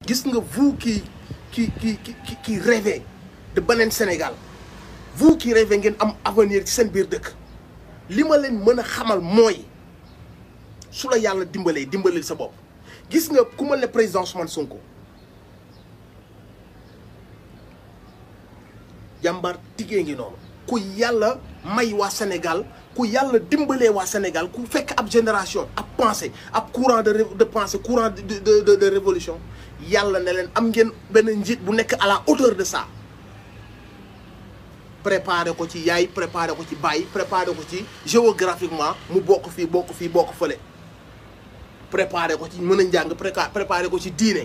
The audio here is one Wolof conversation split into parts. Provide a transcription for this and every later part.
gis nga vous qui qui qui qui qui rêvez de beneen Sénégal vous qui rêvez ngeen am avenir ci seen biir dëkk li ma leen mën a xamal mooy su la yàlla dimbalee dimbalil sa bopp gis nga ku ma ne président Ousmane Sonko jàmbaar tigee ngi noonu ku yàlla may waa Sénégal ku yàlla dimbalee waa Sénégal ku fekk ab génération ab pensée ab courant de de pensée courant de de de de révolution yàlla ne leen am ngeen benn njiit bu nekk à la hauteur de ça préparé ko ci yaay préparé ko ci baay préparé ko ci géographiquement mu bokk fii bokk fii bokk fële préparé ko ci mën a njàng préparé ko ci diine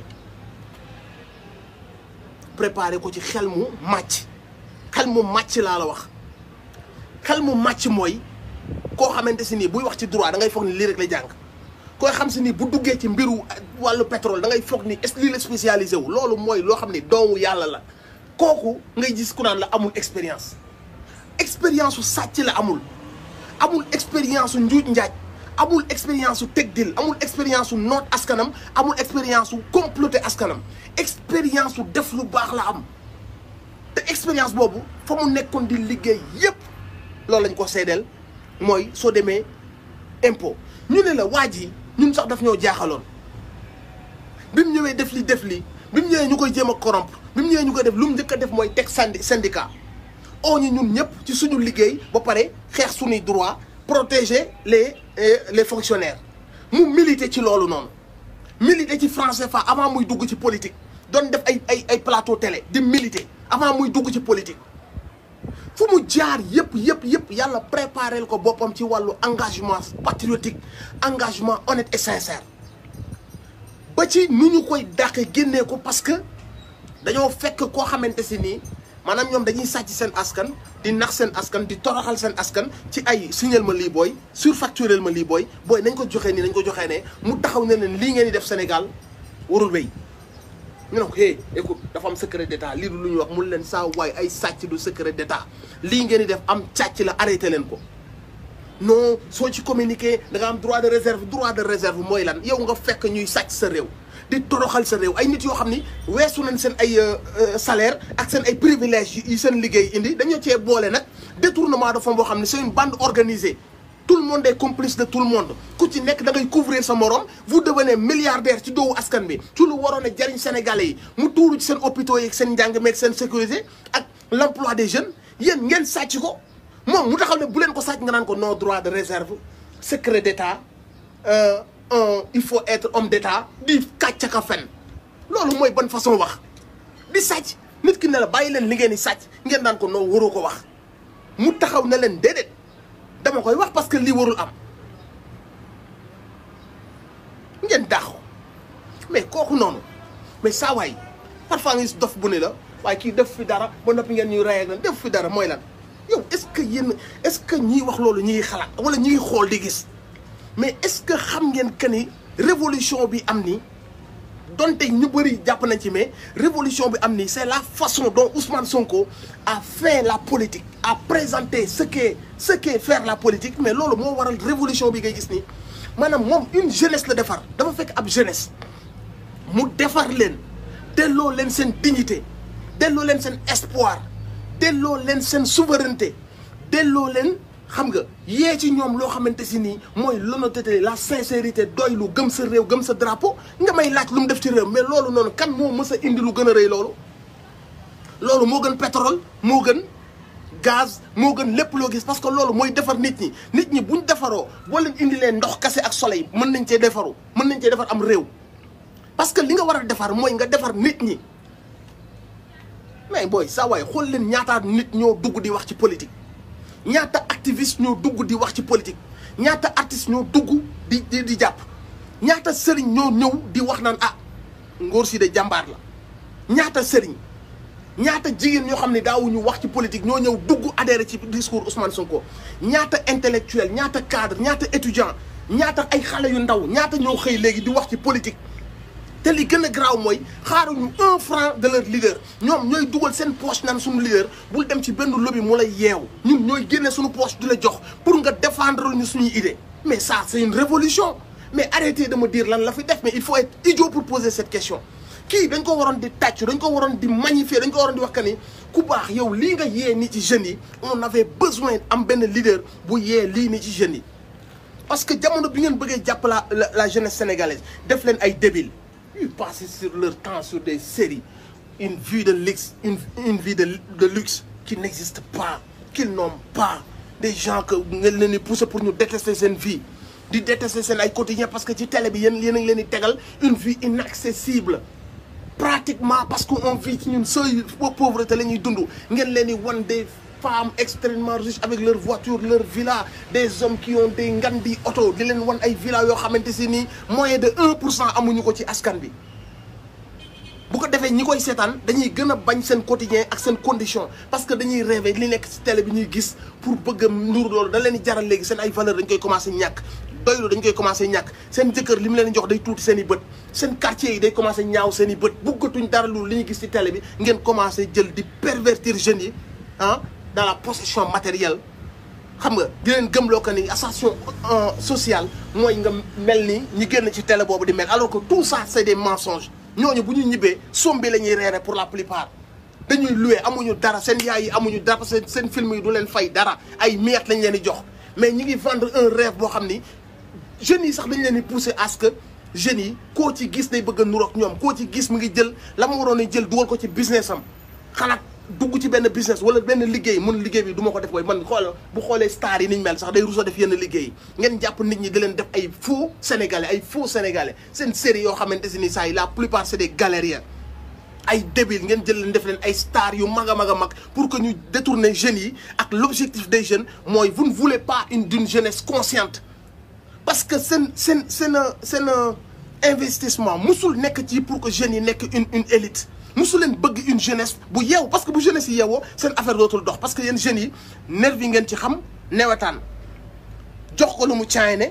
préparé ko ci xel mu màcc xel mu màcc laa la wax xel mu màcc mooy koo xamante si nii buy wax ci droit da ngay foog ni lii rek lay jàng koy xam si ni bu duggee ci mbiru wàllu pétrole da ngay foog ni est-ce que lii la spécialisé wu loolu mooy loo xam ni doomu yàlla la kooku ngay gis ku naan la amul expérience expérience su sàcc la amul amul expérience su njuuj njaaj amul expérience su teg dil amul expérience su noot askanam amul expérience su comploter askanam expérience su def lu baax la am te expérience boobu fa mu nekkoon di liggéey yépp loolu lañ ko seedeel mooy soo demee impôt ñu ne la waa ji ñun sax daf ñoo jaaxaloon bi mu ñëwee def li def li bi mu ñëwee ñu koy jéem a corrompre bi mu ñëwee ñu koy def lu mu njëkk a def mooy teg sandi syndicat oo ñu ñun ñëpp ci suñu liggéey ba pare xeex suñuy droit protéger les les fonctionnaires mu militer ci loolu noonu militer ci franc CFA avant muy dugg ci politique doon def ay ay ay plateau télé di militer avant muy dugg ci politique fu mu jaar yëpp yëpp yëpp yàlla préparel ko boppam ci wàllu engagement patriotique engagement honnête et sincère ba ci nu ñu koy dàqe génnee ko parce que dañoo fekk koo xamante si nii maanaam ñoom dañuy sàcc seen askan di nax seen askan di toroxal seen askan ci ay signal ma lii booy surfacturel ma lii booy booy nañ ko joxee nii nañ ko joxee ne mu taxaw ne leen lii ngeen di def Sénégal warul wéy ñu ne ko hey écoute dafa am secret d'état lii du lu ñuy wax mun leen saa waay ay sàcc du secret d'état lii ngeen di def am càcc la arrêté leen ko non soo ci communiqué da nga am droit de réserve droit de réserve mooy lan yow nga fekk ñuy sàcc sa réew di toroxal sa réew ay nit yoo xam ni weesu nañ seen ay salaire ak seen ay privilèges yi seen liggéey indi dañoo cee boole nag détournement de fonds boo xam ne c'est une bande organisée tout le monde est complice de tout le monde ku ci nekk da ngay couvrir sa morom vous devenez milliardaire ci doowu askan bi ci lu waroon a jariñ sénégalais yi mu tuuru ci seen hôpitaux yi ak seen njàng meeg seen sécurité ak l'emploi des jeunes yéen ngeen sàcc ko moom mu taxaw ne bu leen ko sàcc nga naan ko non droit de réserve secret d'état il faut être homme d'état di kàcc ka fen loolu mooy ban façon wax di sàcc nit ki ne la bàyyi leen li ngeen di sàcc ngeen naan ko non waroo ko wax mu taxaw ne leen déedéet dama koy wax parce que lii warul am ngeen dàq mais kooku noonu mais saa waay parfois nga gis dof bu ne la waaye kii def fi dara ba noppi ngeen ñuy rey ak lan def fi dara mooy lan yow est-ce que yéen est-ce que ñiy wax loolu ñi ngi xalaat wala ñi ngi xool di gis mais est-ce que xam ngeen que ni révolution bi am ni donte ñu bëri jàpp nañ ci mais révolution bi am ni c'est la façon dont Ousmane Sonko a fait la politique a présenté ce qu'est ce qu'est faire la politique mais loolu moo waral révolution bi ngay gis nii maanaam moom une jeunesse la defar dafa fekk ab jeunesse mu defar leen delloo leen seen dignité delloo leen seen espoir delloo leen seen souveraineté delloo leen xam nga yee ci ñoom loo xamante si nii mooy l'honnêteté la sincérité doy lu gëm sa réew gëm sa drapeau nga may laaj lu mu def ci réew mais loolu noonu kan moo mës a indi lu gën a rëy loolu loolu moo gën pétrole moo gën gaz moo gën lépp loo gis parce que loolu mooy defar nit ñi nit ñi buñ defaroo boo leen indi leen ndox kase ak soleil mën nañ cee defaru mën nañ cee defar am réew parce que li nga war a defar mooy nga defar nit ñi mais booy saa waay xool leen ñaata nit ñoo dugg di wax ci politique ñaata activiste ñoo dugg di wax ci politique ñaata artiste ñoo dugg di di di jàpp ñaata sëriñ ñoo ñëw di wax naan ah ngóor si de jàmbaar la ñaata sëriñ ñaata jigéen ñoo xam ne daawuñu wax ci politique ñoo ñëw dugg adhéré ci discours Ousmane Sonko ñaata intellectuel ñaata cadre ñaata étudiant ñaata ay xale yu ndaw ñaata ñoo xëy léegi di wax ci politique te li gën a garaaw mooy xaaruñu un franc de leur leader ñoom ñooy dugal seen poche naan suñu leader bul dem ci benn lobby mu lay yeew ñun ñooy génne suñu poche di la jox pour nga défendre ñu suñuy idée mais ça c'est une révolution mais arrêtez de me dire lan la fi def mais il faut être idiot pour poser cette question kii dañ ko waroon di tàccu dañ ko waroon di magnifier dañ ko waroon di wax que ni ku baax yow lii nga yee nii ci jeunes yi on avait besoin am benn leader bu yee lii nii ci jeunes yi parce que jamono bi ngeen bëggee jàpp la la jeunesse sénégalaise def leen ay débiles ils passent sur leur temps sur des séries une vie de luxe une une vie de de luxe qui n'existe pas qu'ils n'ont pas des gens que ngeen leen di pousser pour ñu détester seen vie di détester seen ay quotidien parce que ci télé bi yéen yéen a ngi leen di tegal une vie inaccessible pratiquement parce que on vit ci ñun seuil pauvreté la ñuy dund ngeen leen di wan des femmes extrêmement riches avec leur voiture leur villa des hommes qui ont des ngandi oto di leen wan ay villa yoo xamante si nii moyen de 1 pour cent amuñu ko ci askan bi bu ko defee ñi koy seetaan dañuy gën a bañ seen quotidien ak seen condition parce que dañuy rêver li nekk ci télé bi ñuy gis pour bëgg a ndur loolu da leen di jaral léegi seen ay valeur dañ koy commencé ñàkk doylu dañ koy commencé ñàkk seen jëkkër li mu leen jox day tuuti seen i bët seen quartier yi day commencé ñaaw seen i bët buggatuñ dara lu li ñu gis ci télé bi ngeen commencé jël di pervertir jeunes yi ah dans la possession matérielle xam nga di leen gëmloo que ni ascension sociale mooy nga mel ni ñi génn ci télé boobu di mel alors que tout ça c'est des mensonges ñooñu bu ñu ñibbee sombi la ñuy reere pour la plupart dañuy loué amuñu dara seen yaay yi amuñu dara parce que seen film yi du leen fay dara ay miettes lañ leen di jox mais ñi ngi vendre un rêve boo xam ni jeunes yi sax dañ leen di pousser à ce que jeunes yi koo ci gis day bëgg a nuroog ñoom koo ci gis mu ngi jël la mu waroon a jël dugal ko ci business am xalaat dugg ci benn business wala benn liggéey mun liggéey bi du ma ko def booy man xool bu xoolee star yi niñ mel sax day rusa def yenn liggéey ngeen jàpp nit ñi di leen def ay faux sénégalais ay faux sénégalais seen série yoo xamante si ni saa yi la plupart c'est des galériens ay débiles ngeen jël leen def leen ay stars yu mag a mag a mag pour que ñu détourner jeunes yi ak l'objectif des jeunes mooy vous ne voulez pas une d'une jeunesse consciente parce que seen seen seen seen investissement musul nekk ci pour que jeunes yi nekk une une élite musu leen bëgg une jeunesse bu yeew parce que bu jeunesse yi yeewoo seen affaire dootul dox parce que yéen jeunes yi nervi ngeen ci xam newetaan jox ko lu mu caayne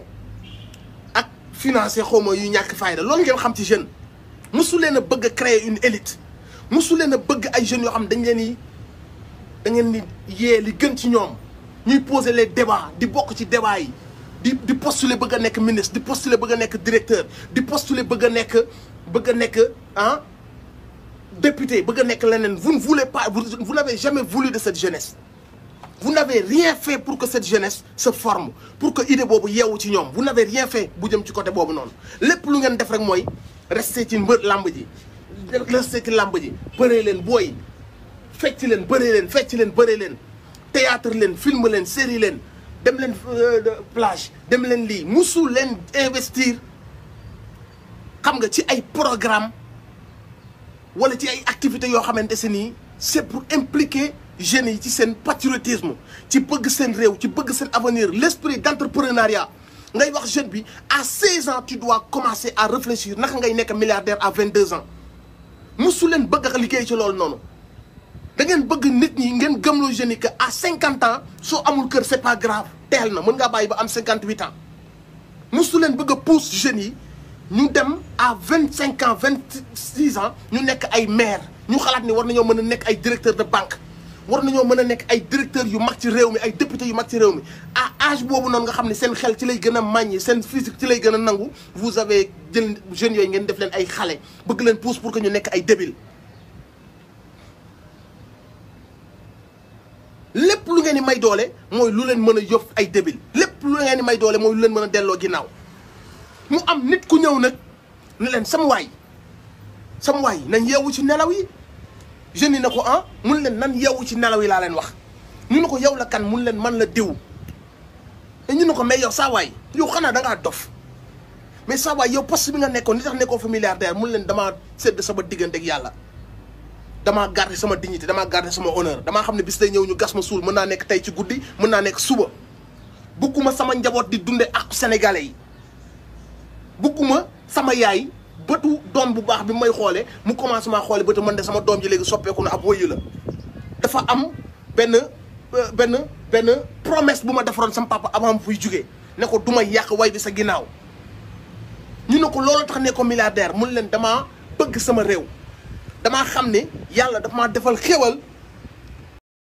ak financer xawma yu ñàkk fayda loolu ngeen xam ci jeune musu leen a bëgg a créer une élite musu leen a bëgg ay jeunes yoo xam dañ leen di da ngeen di yee li gën ci ñoom ñuy poser les débats di bokk ci débat yi di di postuler bëgg a nekk ministre di postuler bëgg a nekk directeur di postuler bëgg a nekk bëgg a nekk ah député bëgg a nekk leneen vous ne voulez pas vous, vous n'avez jamais voulu de cette jeunesse vous n'avez rien fait pour que cette jeunesse se forme pour que idée boobu yeewu ci ñoom vous n'avez rien fait bu jëm ci côté boobu noonu lépp lu ngeen def rek mooy rester ci mbër làmb ji rester ci làmb ji bëree leen booy fecc leen bëree leen fecc leen bëree leen théâtre leen film leen série leen dem leen plage dem leen lii musu leen investir xam nga ci ay programme wala ci ay activités yoo xamante se nii c'est pour impliquer jeunes yi ci seen patriotisme ci bëgg seen réew ci bëgg seen avenir l'esprit d'entrepreneuriat ngay wax jeune bi à 16 ans tu dois commencer à réfléchir naka ngay nekk milliardaire à 22 ans musu leen bëgg a liggéey ci loolu noonu da ngeen bëgg nit ñi ngeen gëmloo jeunes yi que à 50 ans soo amul kër c'est pas grave teel na mën ngaa bàyyi ba am 58 ans musu leen bëgg a pousse jeunes yi ñu dem à vingt cinq ans vingt six ans ñu nekk ay maire ñu xalaat ni war nañoo mën a nekk ay directeur de banque war nañoo mën a nekk ay directeur yu mag ci réew mi ay député yu mag ci réew mi à âge boobu noonu nga xam ne seen xel ci lay gën a màññi seen physique ci lay gën a nangu vous avez jël jeunes yooyu ngeen def leen ay xale bëgg leen pousse pour que ñu nekk ay débile lépp lu ngeen di may doole mooy lu leen mën a yóbbu ay débile lépp lu ngeen di may doole mooy lu leen mën a delloo ginnaaw mu am nit ku ñëw nag ne leen sama waay sama waay nañ yeewu ci nelaw yi jeunes yi ne ko ah mun leen nan yeewu ci nelaw yi laa leen wax ñu ne ko yow la kan mun leen man la diw te ñu ne ko mais yow saa waay yow xanaa da ngaa dof mais saa waay yow poste bi nga nekkoon li tax nekkoo fa milliardaire mun leen damaa sédd sama diggante ak yàlla damaa garder sama dignité damaa garder sama honneur damaa xam ne bis day ñëw ñu gas ma suul mën naa nekk tey ci guddi mën naa nekk suba bugguma sama njaboot di dunde ak sénégalais yi bugguma sama yaay bëtu doom bu baax bi may xoole mu commencé maa xoole bëtu man de sama doom ji léegi soppeeku na ab wëyu la dafa am benn benn benn promesse bu ma defaroon sama papa avant fuy jugee ne ko du ma yàq way bi sa ginnaaw ñu ne ko loolu tax ne ko milliardaire mun leen damaa bëgg sama réew damaa xam ne yàlla dafa maa defal xéwal